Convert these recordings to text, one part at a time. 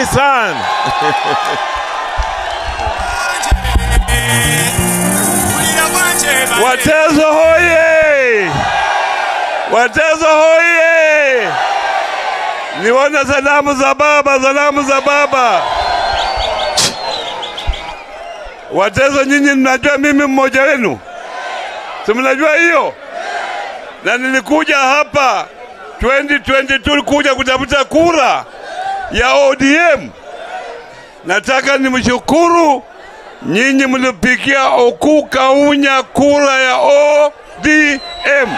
Asanteni sana. Watezo hoye! Watezo hoye! Nione salamu za baba, salamu za baba. Watezo, nyinyi mnajua mimi mmoja wenu, si mnajua hiyo? Na nilikuja hapa 2022 kuja kutafuta kura ya ODM. Nataka nimshukuru nyinyi mlipigia Oku Kaunya kura ya ODM.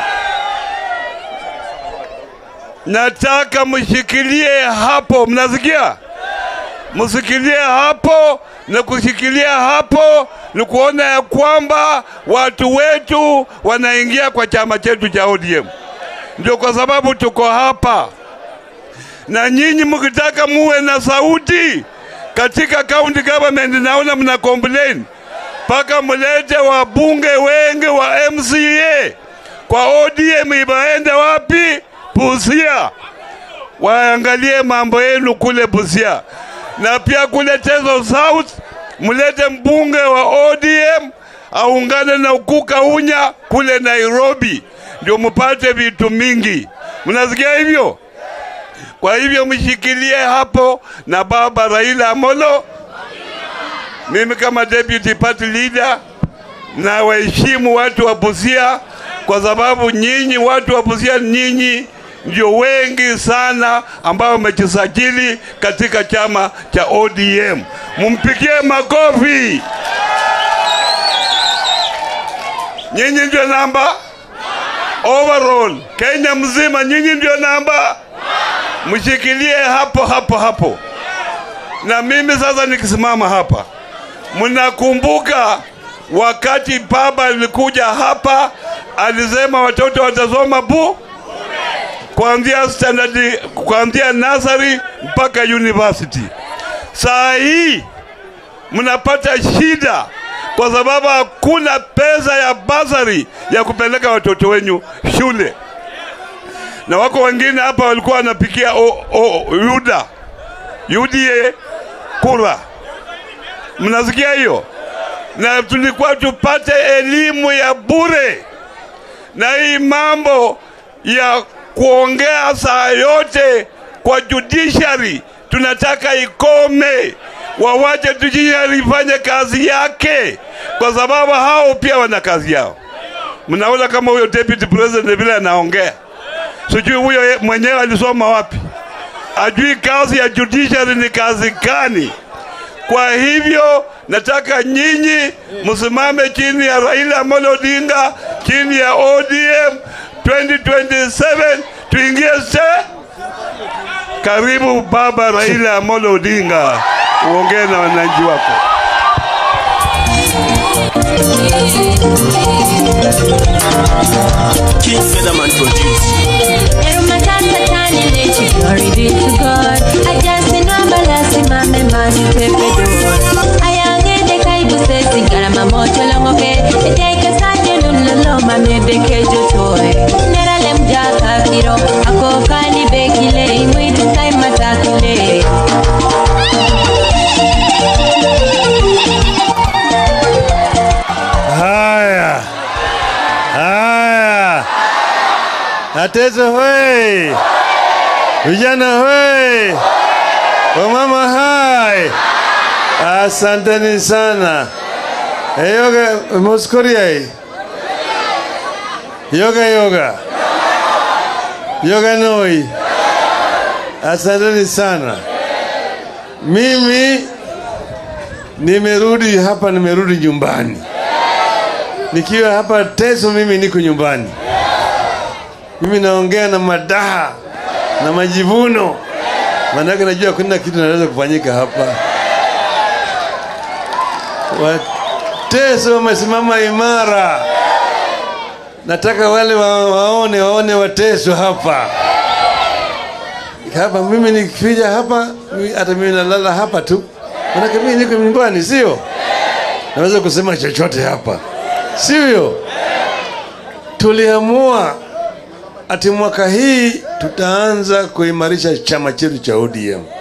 Nataka mshikilie hapo, mnasikia? Msikilie hapo, na kushikilia hapo ni kuona ya kwamba watu wetu wanaingia kwa chama chetu cha ODM. Ndio kwa sababu tuko hapa, na nyinyi mkitaka muwe na sauti katika county government, naona mna complain mpaka mlete wabunge wengi wa MCA kwa ODM. Ibaende wapi? Busia, waangalie mambo yenu kule Busia, na pia kule Teso South mlete mbunge wa ODM aungane na Oku Kaunya kule Nairobi, ndio mpate vitu mingi. Mnasikia hivyo? Kwa hivyo mshikilie hapo na baba Raila Amolo. Mimi kama deputy party leader na waheshimu watu wa Busia kwa sababu nyinyi watu wa Busia, nyinyi ndio wengi sana ambao wamejisajili katika chama cha ODM. Mumpigie makofi. Nyinyi ndio namba overall Kenya mzima, nyinyi ndio namba mshikilie hapo hapo hapo. Na mimi sasa nikisimama hapa, mnakumbuka wakati baba alikuja hapa, alisema watoto watasoma bu kuanzia standard, kuanzia nursery mpaka university. Saa hii mnapata shida kwa sababu hakuna pesa ya basari ya kupeleka watoto wenyu shule na wako wengine hapa walikuwa wanapikia o, o, UDA UDA kura, mnasikia hiyo? Na tulikuwa tupate elimu ya bure, na hii mambo ya kuongea saa yote kwa judiciary tunataka ikome, wawache judiciary ifanye kazi yake, kwa sababu hao pia wana kazi yao. Mnaona kama huyo deputy president vile anaongea sijui huyo ye- mwenyewe alisoma wapi, ajui kazi ya judiciary ni kazi gani. Kwa hivyo nataka nyinyi msimame chini ya Raila Amolo Odinga, chini ya ODM 2027 tuingie se. Karibu baba Raila Amolo Odinga, uongee na wananchi wako. King Featherman produce. Glory be to God. Ajasi namba lazima mema nitepedo. Ayangende kaibu sesi garama moto longoke. Eteke saje nulolo mamede kejo toy. Nera lem jaka kiro. Ako kani bekile imwitu sai matakile. Haya, haya, Ateso hoi, vijana hoi, wamama hai, asanteni sana. Eh, Yoga Moskoria hii, yoga yoga, yoga noi, asanteni sana. Mimi nimerudi hapa, nimerudi nyumbani nikiwa hapa Teso, mimi niko nyumbani. Mimi naongea na madaha na majivuno, maanake najua kuna kitu naweza kufanyika hapa. Wateso wamesimama imara, nataka wale wa, waone waone Wateso hapa hapa. Mimi nikifija hapa, mi- hata mimi nalala hapa tu, maanake mimi niko nyumbani, sio naweza kusema chochote hapa sivyo? Tuliamua ati mwaka hii tutaanza kuimarisha chama chetu cha ODM.